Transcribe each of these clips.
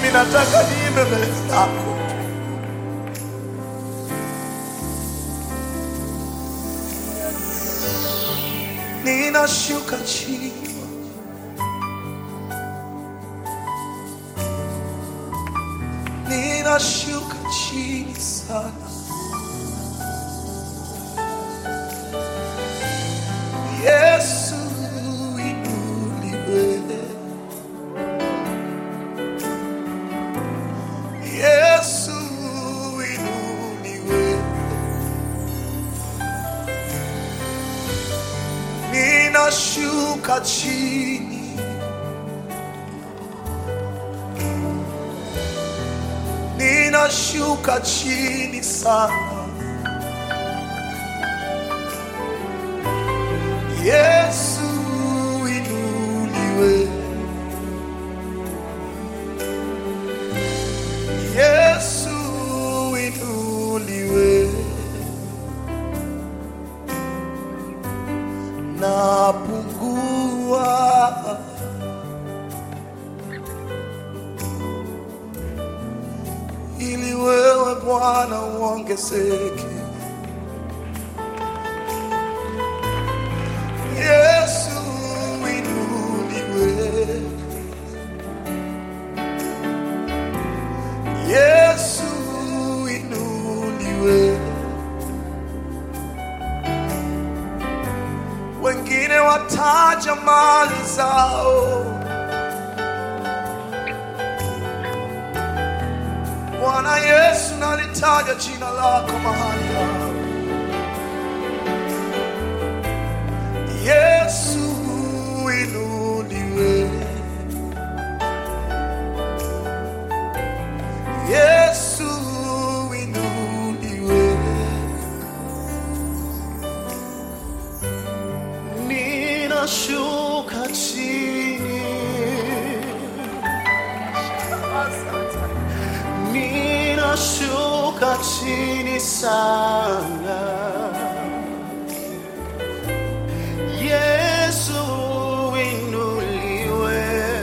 mimi nataka niimbe mbele zako. Ninashuka chini ninashuka chini sana. Yesu inuliwe, Yesu inuliwe, ninashuka chini ninashuka chini sana. Yesu inuliwe, Yesu inuliwe, napungua ili wewe Bwana uongezeke. Yesu inuliwe, Yesu inuliwe. Wengine wataja mali zao, Bwana Yesu nalitaja jina lako mahali hapa. Yesu inuliwe, Yesu inuliwe. Ninashuka chini, ninashuka chini sana. Yesu inuliwe,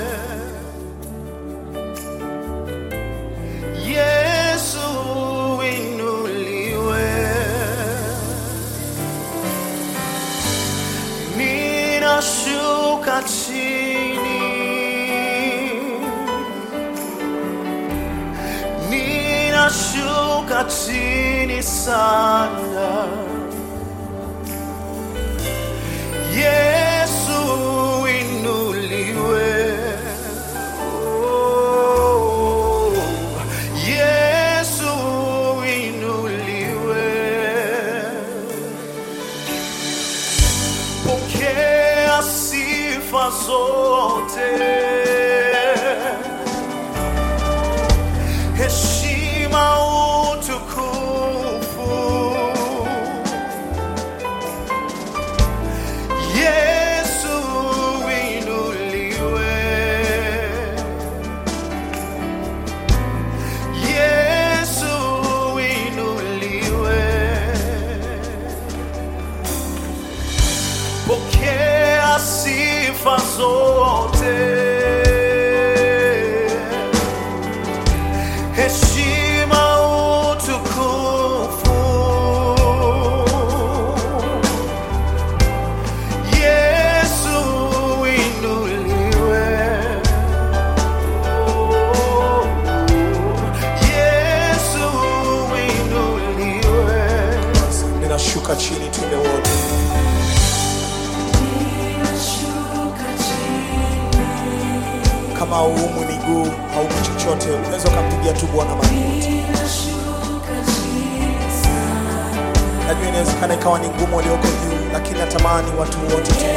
Yesu inuliwe. Ninashuka chini, ninashuka chini sana. Yesu inuliwe, oh, Yesu inuliwe. Pokea sifa zote, heshima, utukufu. Yesu inuliwe, Yesu inuliwe. Pokea sifa zote, heshima, utukufu. Yesu inuliwe, oh, Yesu inuliwe. Ninashuka chini, tuende wote. Kama hauumwi miguu, hauumwi chochote, unaweza ukampigia tu Bwana magoti. Najua inawezekana ikawa ni ngumu walioko juu, lakini natamani watu wote tu.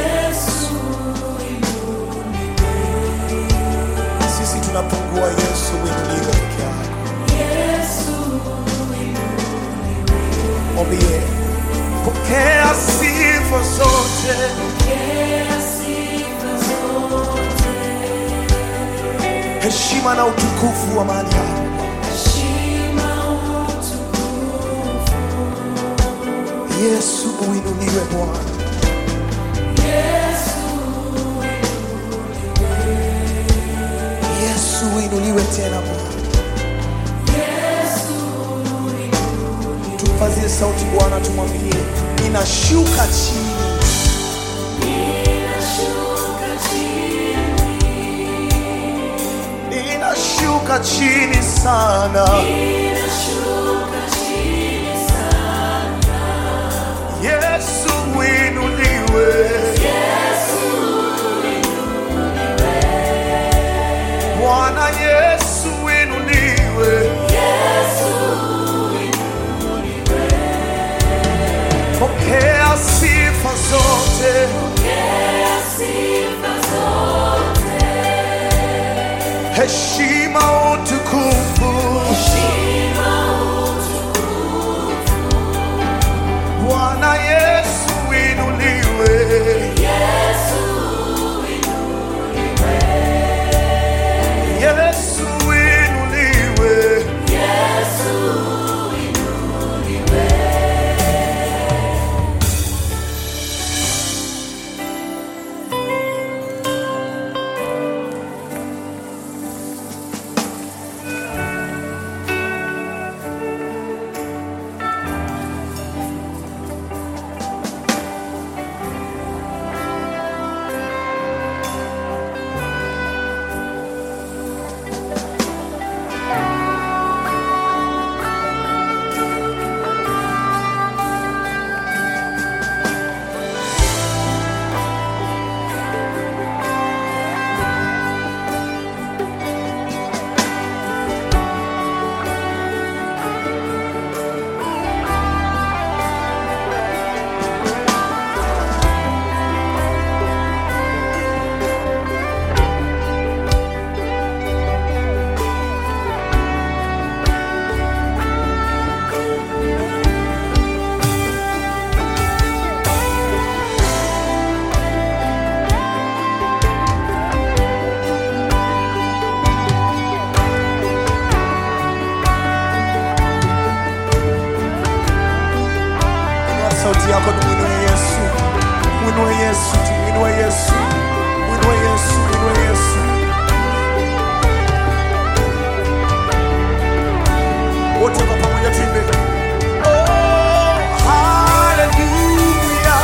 Sisi tunapungua, Yesu uinuliwe peke yako. Mwambie, pokea sifa zote, heshima na utukufu wa mahali hapa. Yesu uinuliwe Bwana. Yesu uinuliwe tena Bwana. Bwana, tumwambie ninashuka chini, ninashuka chini sana. Yesu uinuliwe, Bwana Yesu uinuliwe, pokea sifa zote, heshima, utukufu. Bwana Yesu uinuliwe, Yesu uinuliwe, Inua sauti yako tumwinue Yesu, mwinue Yesu, tumwinue Yesu, mwinue Yesu, mwinue Yesu. Wote kwa pamoja tuimbe. Oh, hallelujah.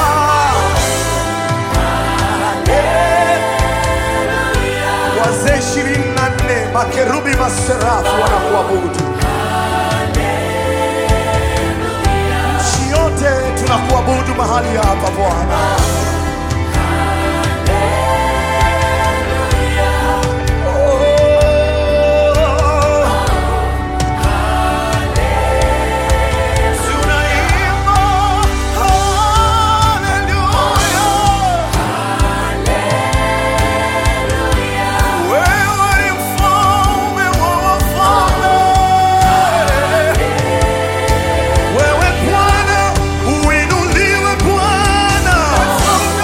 Wazee ishirini na nne makerubi maserafu wanakuabudu. nchi yote tunakuabudu mahali hapa Bwana. Oh, tunaimba hallelujah. Wewe ni mfalme wa wafalme. Wewe Bwana, uinuliwe Bwana.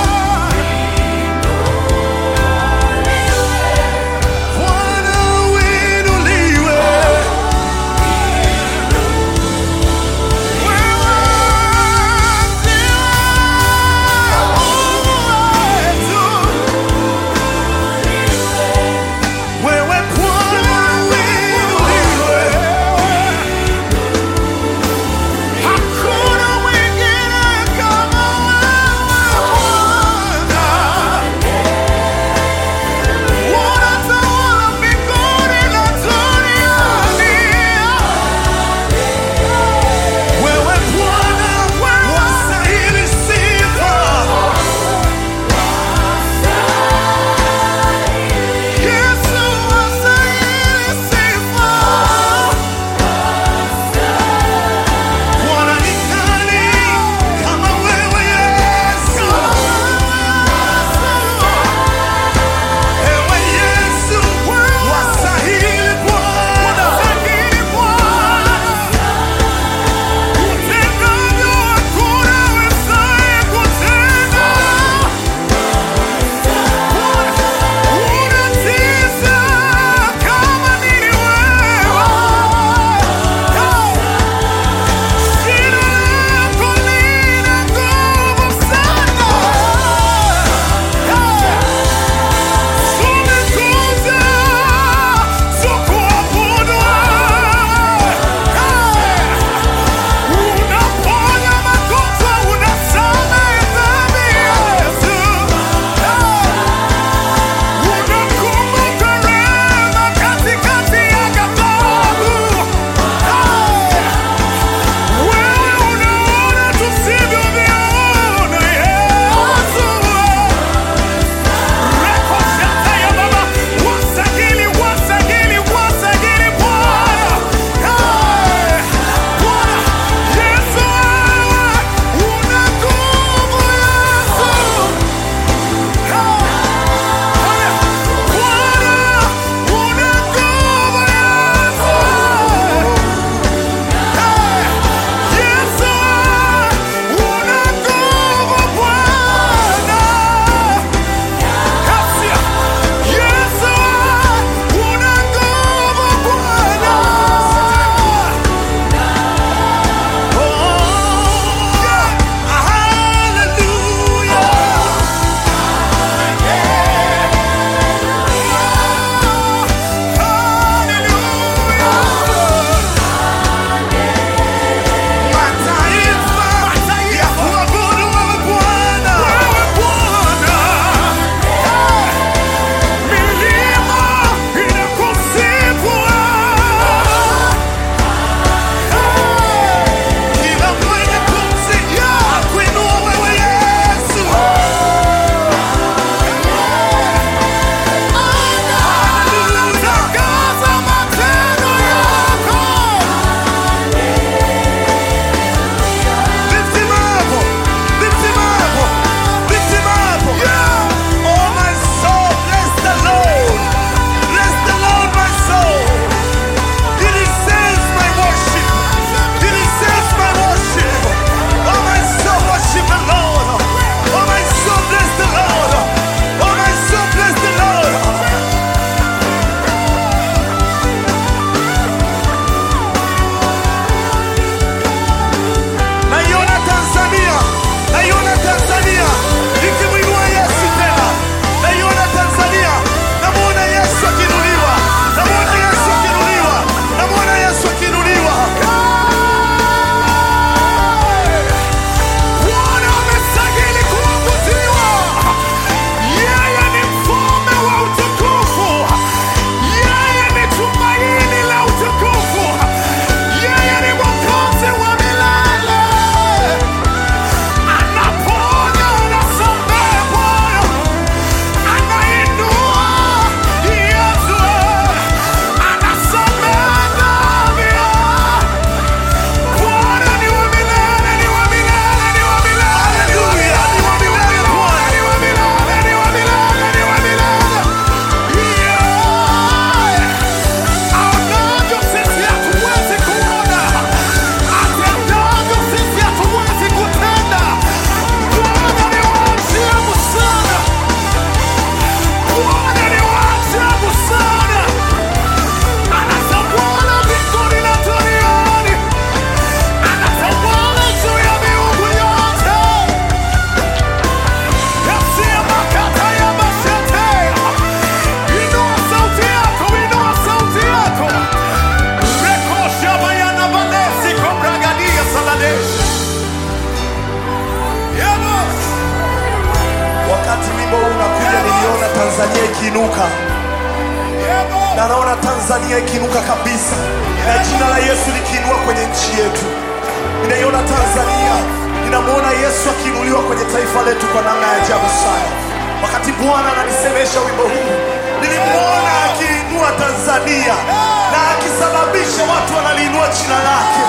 ikiinuka na naona Tanzania ikiinuka kabisa, na jina la Yesu likiinua kwenye nchi yetu. Ninaiona Tanzania, ninamwona Yesu akiinuliwa kwenye taifa letu kwa namna ya ajabu sana. Wakati Bwana ananisemesha wimbo huu, nilimwona akiinua Tanzania na akisababisha watu wanaliinua jina lake.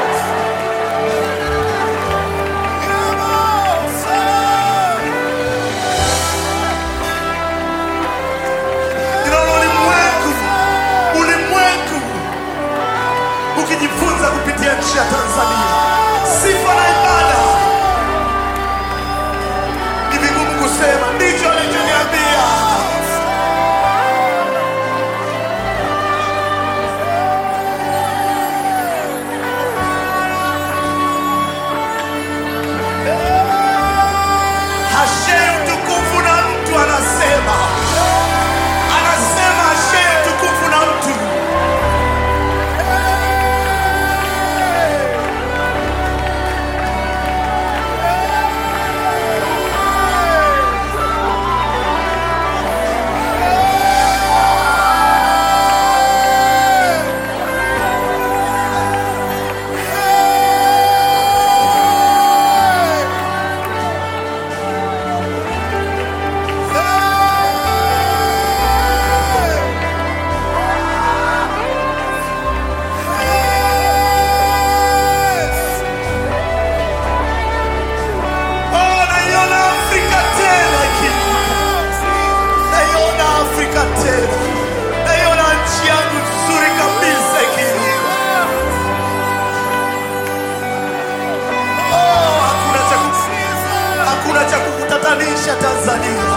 Ninaona ulimwengu, ulimwengu ukijifunza kupitia nchi ya Tanzania. Sifa na ibada ni vigumu kusema, ndicho alichoniambia. Hashei utukufu na mtu anasema, anasema hashei utukufu na mtu Oh, naiona Afrika tena ikiinuka. Naiona Afrika tena. Naiona nchi yangu nzuri kabisa ikiinuka. Oh, hakuna cha ku- hakuna cha kukutatanisha Tanzania.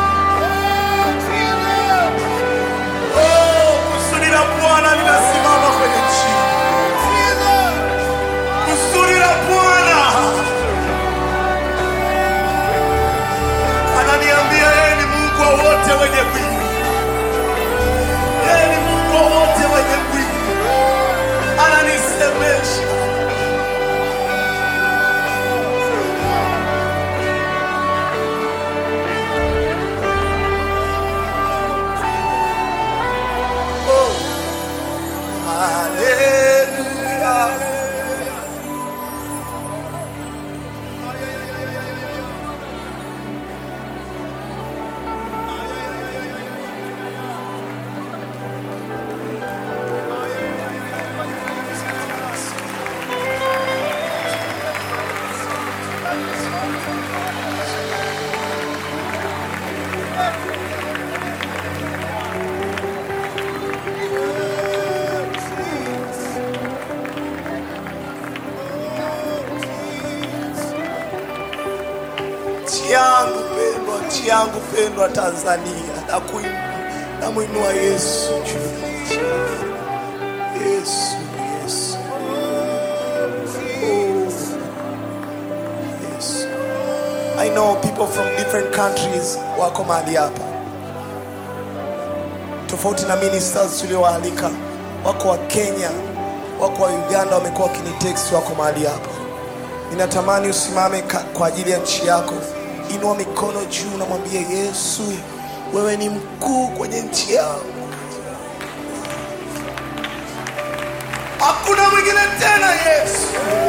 Oh, kusudi la Bwana linasimama kwenye nchi. Kusudi la Bwana ananiambia yeye ni Mungu wa wote wenye mwili, yeye ni Mungu wa wote wenye mwili. Ananisemesha oh, haleluya. nchi yangu pendwa, nchi yangu pendwa Tanzania, na kuinua namwinua Yesu juu. Yesu, Yesu, oh, Yesu. I know people from different countries wako mahali hapa, tofauti na ministers tuliowaalika. Wako wa Kenya, wako wa Uganda, wamekuwa wakinitext, wako mahali hapa. Ninatamani usimame ka- kwa ajili ya nchi yako. Inua mikono juu, namwambie Yesu, wewe ni mkuu kwenye nchi yangu. Hakuna mwingine tena Yesu.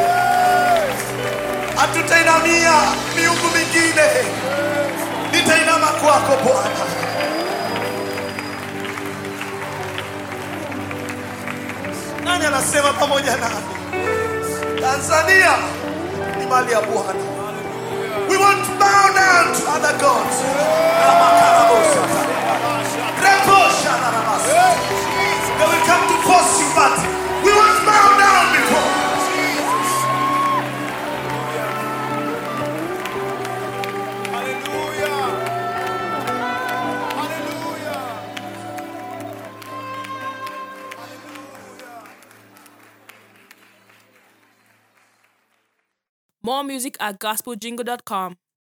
Hatutainamia miungu mingine, nitainama kwako Bwana. Nani anasema pamoja nami? Tanzania ni mali ya Bwana. We want to bow down to other gods. Ramakarabosa. Rebosha na ramasa. They will come to force you, but we want to bow down before. More music at gospeljingle.com.